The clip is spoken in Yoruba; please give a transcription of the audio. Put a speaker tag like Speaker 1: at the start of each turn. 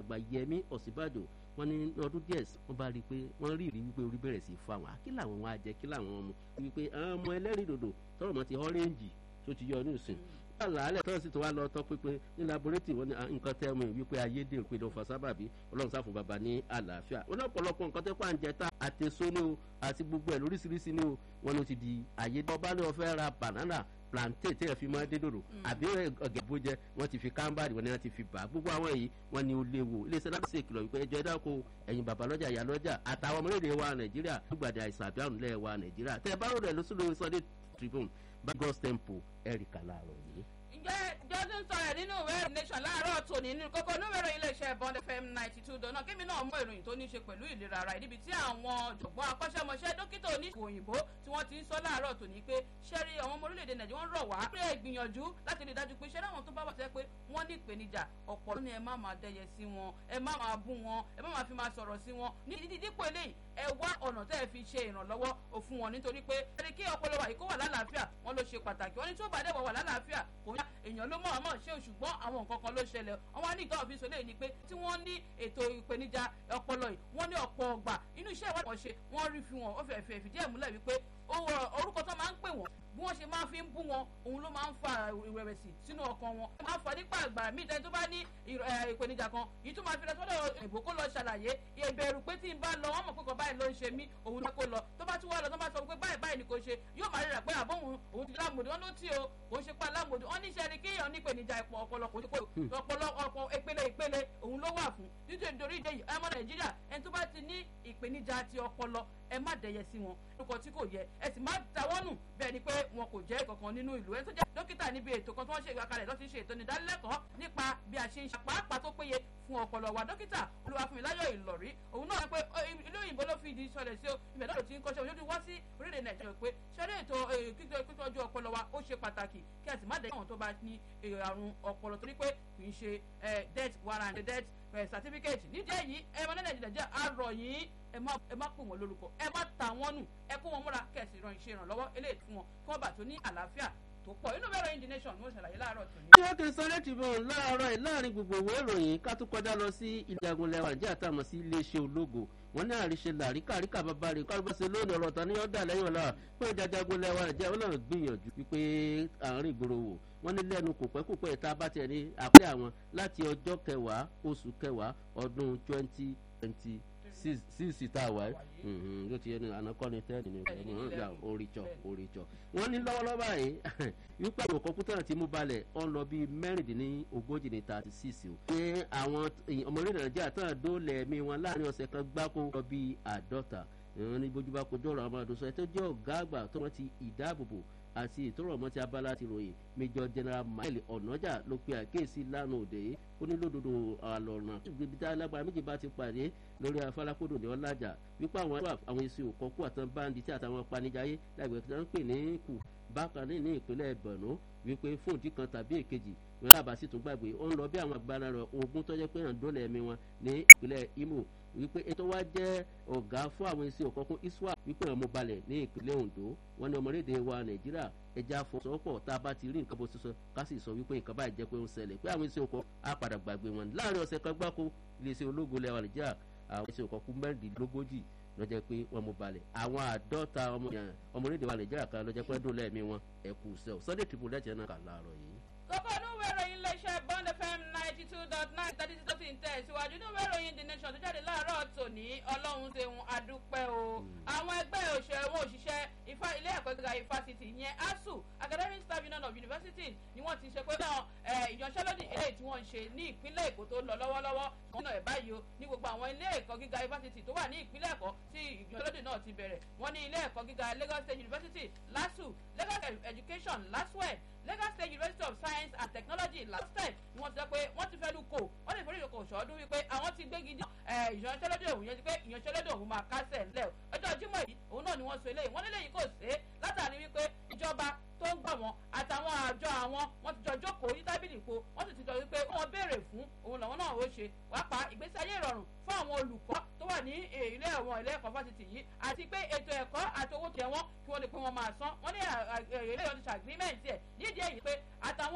Speaker 1: alàgbà yẹmí ọ̀sínbàjò wọ́n ní ọdún díẹ̀ wọ́n bá rí i pé wọ́n rí ìrí wípé orí bẹ̀rẹ̀ sí fún àwọn kí làwọn wọn á jẹ kí làwọn ọmọ wípé àwọn ọmọ ẹlẹ́rìí dòdò tọrọ mọ́ ti ọ́rẹ́ǹjì tó ti yọ ní ìsìn àlàálẹ̀ tọ́sí tó wá lọ tọ́ pínpín ní laboratory wọn ni nǹkan tẹ́ mọ̀ wípé ayédèrú pé ló fa sábàbí ọlọ́run sáfún bàbá ní àlàáfíà wọn ní ọ̀pọ̀lọpọ̀ nǹkan tẹ́ pàǹjẹ́ tá àtẹ̀só ní o àti gbogbo ẹ̀ lóríṣiríṣi ní o wọn ló ti di ayédèrú ọba ní wọ́n fẹ́ ra banana plantain tí ẹ fi máa dé dòdò àbí ọ̀gẹ̀bó jẹ wọ́n ti fi kámbàdì wọn ni wọ́n ti fi bà gbogbo àwọn èyí wọ́n ní ó léwu iléeṣẹ́ láti ṣe ìkìlọ̀ wípé ẹjọ́ ẹ̀dá ko ẹ̀yin bàbá lọ́jà ìyá lọ́jà àtàwọn ọmọlédè wa nàìjíríà gbàdé àìsàn àbí àrùn lẹ́ẹ̀ wa nàìjíríà tẹ́ ẹ bá rò rẹ̀ lọ́sọ̀rọ̀ sunday tribune bá god's temple ẹ̀ríkà láàárọ̀ yìí
Speaker 2: ǹjẹ́ jọ́dún sọ̀rọ̀ nínú ìwé ìròyìn nation láàárọ̀ tòní nínú kókó inú ìwé ìròyìn iléeṣẹ́ bond fm ninety two dọ̀nà kémi náà mú ìròyìn tó ní ṣe pẹ̀lú ìlera ara níbi tí àwọn ọ̀jọ̀gbọ́n akọ́ṣẹ́mọṣẹ́ dókítà oníṣòwò òyìnbó tí wọ́n ti ń sọ láàárọ̀ tòní pé ṣẹ́rí àwọn ọmọ orílẹ̀-èdè nàìjíríà wọ́n rọ̀ wá pé ìgbìyànjú láti rí i dájú pé ṣẹ́rí àwọn tó bá wà tẹ́ pé wọ́n ní ìpèníjà ọ̀pọ̀ lónìí ẹ má máa dẹyẹ sí wọn ẹ má máa bú wọn ẹ má máa fi máa sọ̀rọ̀ sí wọn ní dídípò eléyìí ẹ wá ọ̀nà tẹ́ ẹ fi ṣe ìrànlọ́wọ́ òfun wọn nítorí pé ẹni kí ọpọlọ wa yìí kó wà lálàáfíà wọn ló ṣe pàtàkì wọn ní tí ó bá dẹ̀ wà lálàáfíà kò ní èèyàn ló mọ̀ ọmọ ṣé ṣùgbọ́n àwọn nǹkan kan ló ṣẹlẹ̀ wọn wá ní ìtọ́ òfin sọlẹ̀ ni pé tí wọ́n ní ètò ìpèníjà ọpọlọ yìí wọ́n ní ọ̀pọ̀ ọgbà inú iṣẹ́ ìwádìí wọn ṣe wọ́n rí fi wọn ó fẹ́ fẹ́ fìdí ẹ̀ múlẹ̀ wípé orúkọ tó máa ń pè wọ́n bí wọ́n ṣe máa fi ń bú wọn òun ló máa ń fa ìrẹ̀wẹ̀sì sínú ọkàn wọn ó máa ń fa nípa àgbà míì tẹ́ni tó bá ní ìpèníjà kan yìí tó máa fi lọ sọ́dọ̀ ìbò kó lọ ṣàlàyé ìbẹ̀rù pé tí n bá lọ wọ́n mọ̀ pé kò báyìí ló ń ṣe mí òun náà kó lọ tó bá tún wá lọ tó bá sọ pé báyìí báyìí ni kò ṣe yóò máa rírà pé àbọ̀ òun òun ti lámòdì wọn ló tí o kò ń ṣe pa lámòdì wọn níṣẹ́ ni kéèyàn ní ìpèníjà ìpọ̀ ọpọlọ kò ní pé ọpọlọ ọpọ ìpele ìpele òun ló wà fún nítorí ìdè yìí ọmọ nàìjíríà ẹni tó bá ti ní ìpèníjà ti ọpọlọ ẹ má dẹyẹ sí wọn lórúkọ tí kò yẹ ẹ sì má tàwọn nù bẹ́ẹ̀ ni pé wọn kò jẹ́ kankan nínú ìlú ẹni tó jẹ́ dókítà níbi ètò kan tí wọ́n ṣe ìgbàkalẹ̀ lọ́ọ́ ti ṣe ètò ìdánilẹ́kọ̀ọ́ nípa bí a ṣe ń ṣàpáàpá tó péye fún ọpọlọ wa dókítà olúwàfúnmiláyọ̀ ìlọ̀rí òun náà pé ilé òyìnbó ló fi ìdí sọlẹ̀ sí o ibẹ̀ náà ló ti ń kọ́ṣẹ́ òun wá sí orílẹ̀ nàìjíríà pé ṣẹlẹ̀ ètò kíkọ́jú ọpọlọ wa ó ṣe pàtàkì kí a sì má dẹ́yìn àwọn tó bá ní àrùn ọpọlọ torí pé kì í ṣe death warrant death certificate nídìí èyí ẹ mọ nílẹ̀ nàìjíríà á rọ̀ yín ẹ má ẹ má pè wọn lórúkọ ẹ má ta wọn nù ẹ kó wọn múra kẹsì ìran ìṣe ìrànlọ́wọ́ eléyìí fún wọn kí wọ́n bá tó ní àlàáfíà tó pọ̀ inú bẹ́ẹ̀ ròyìn the nation ni wọ́n ṣàlàyé láàárọ̀ tó ní.
Speaker 1: tí wọ́n ti sọ́lé tìbọn láàárọ̀ ẹ̀ láàrin gbogbo ìwé ìròyìn ká tó kọjá lọ sí ilé agunlẹ̀ wa nàìjíríà tá a mọ̀ sí iléeṣẹ́ ológo wọn ní àríṣe làríkà àríkà bàbá rẹ̀ kọ́ bá ṣe lónìí ọ̀rọ̀ tán ní ọ̀dà lẹ́yìn ọ̀la pé ìjàjagunlẹ̀ wa nàìjíríà wọn náà gbìyànjú wípé àárín ìgboro wò wọ́n ní lẹ́nu kò pẹ́ kò pẹ́ tá a bá tiẹ̀ ní àpẹ́ àwọn láti ọjọ́ kẹwàá oṣù kẹwàá ọdún twenty twenty síìsì tá a wà ẹ́ ló ti yẹ ní anakọ́ni tẹ́ẹ̀nì ní ìgbà oríjọ oríjọ. wọ́n ní lọ́wọ́lọ́wọ́ báyìí wípé àwọn kọ̀ǹpútà tí mú balẹ̀ ọ̀n lọ bíi mẹ́rìndínlógójì ní thirty six o. pé àwọn ọmọ orílẹ̀ nàìjíríà tán dóòlẹ̀ ẹ̀mí wọn láàrin ọ̀sẹ̀ kan gbáko lọ bíi àádọ́ta. ìrìn ní bójúbá kojú ọ̀rọ̀ àwọn àdóso ẹ̀ tó jẹ́ ọ̀gá àgbà tó wọ́n ti ìdáàbòbò àti ìtòrò ọmọ tí abala ti ròyìn major general mile ọ̀nàjà ló pe àkíyèsí lánàá òde ó ní lódodo àlọ́run ibi tí alágbára méjì bá ti pàdé lórí afálákòdò ní ọlájà wípé àwọn àwọn èsì òkọ́kú àtàn báńdì tí àtàwọn panijayé láìpẹ́ tí wọ́n ń pè ní kù bákan ní ní ìpínlẹ̀ borno wípé fún ìdí kan tàbí èkejì wọn lábàá sì tún gbàgbé ó ń lọ bí àwọn agbára rẹ ogun tó jẹ́ pé hàn dólẹ̀ ẹ̀mí wọn ní ìpínlẹ̀ imo wípé ètò wa jẹ́ ọ̀gá fún àwọn èsì òkọ́kún iswa wípé wọn mú balẹ̀ ní ìpínlẹ̀ ondo wọn ní ọmọlédè wa nàìjíríà ẹja fọsọpọ̀ tá a bá ti rí nǹkan bó ti sọ ká sì sọ wípé nǹkan báyìí jẹ́ pé ó ń ṣẹlẹ̀ pé àwọn èsì òkọ́ á padà gbàgbé wọn láàrin ọ̀sẹ̀ kan gbáko iléeṣẹ́ ológun lẹ́wà nàìjíríà àwọn èsì òkọ́kún mẹ́rìndínlógójì lọ́jọ́ pé wọ́n mú balẹ̀ àwọn àádọ́ta ọmọlédè wa nàìjíríà kan lọ́jọ́ pé dùn lẹ́ẹ̀mí wọn ẹ̀kú sẹ́ọ̀ sunday triple lẹ́tẹ̀ẹ́ náà kà láàárọ̀ yìí.
Speaker 2: kókó inú ìwé ìròyìn iléeṣẹ́ bond fm ninety two dot nine thirty six thirty tẹ̀ síwájú inú ìwé ìròyìn the nation tó jáde láàárọ̀ tòní ọlọ́run ṣeun adúpẹ́ o àwọn ẹgbẹ́ òṣèré wọn òṣìṣẹ́ ifá ilé ẹ̀kọ́ gíga ifásitì ìyẹn asu academic staff union of universities ni wọ́n ti ṣe pé náà ìyanṣẹ́lódì eléyìí tí wọ́n ń ṣe ní ìpínlẹ̀ èkó tó ń lọ lọ́wọ́lọ́wọ́ wọ́n náà ẹ̀ báyìí o ní gbogbo àwọn ilé ẹ̀kọ́ gíga ifásitì tó wà ní ìpínlẹ̀ èkó tí ìyanṣẹ́lódì náà ti bẹ̀rẹ̀ wọ́n ní ilé ẹ̀kọ́ gíga lagos state university lasu lagos education laswed lagos state university of science and technology lastec ni wọ́n ti sọ pé wọ́n ti fẹ́ lu kò wọ́n lè forí ìdókò ṣọ́ọ́dún wípé àwọn ti gbégi dí ìyanṣẹ́lódì òun yẹn ti pé ìyanṣẹ́lódì òun máa kásẹ̀ ńlẹ̀ ọjọ́ jímọ̀ yìí òun náà ni wọ́n sọ eléyìí wọ́n lélẹ́yìí kò sé látàrí wípé ìjọba tó ń gbà wọ́n àtàwọn àjọ àwọn wọ́n ti jọ jókòó yí tábìlì po wọ́n sì ti jọ wípé wọ́n béèrè fún òun làwọn náà ó ṣe wàá pa ìgbésí ayé ìrọ̀rùn fún àwọn olùkọ́ tó wà ní ilé ẹ̀wọ̀n ilé ẹ̀kọ́ fásitì yìí àti pé ètò ẹ̀kọ́ àti owó tẹ̀ wọ́n kí wọ́n lè pé wọ́n máa san wọ́n ní ilé ìyọ̀dúnṣà agreement ẹ̀ nídìí èyí pé àtàwọn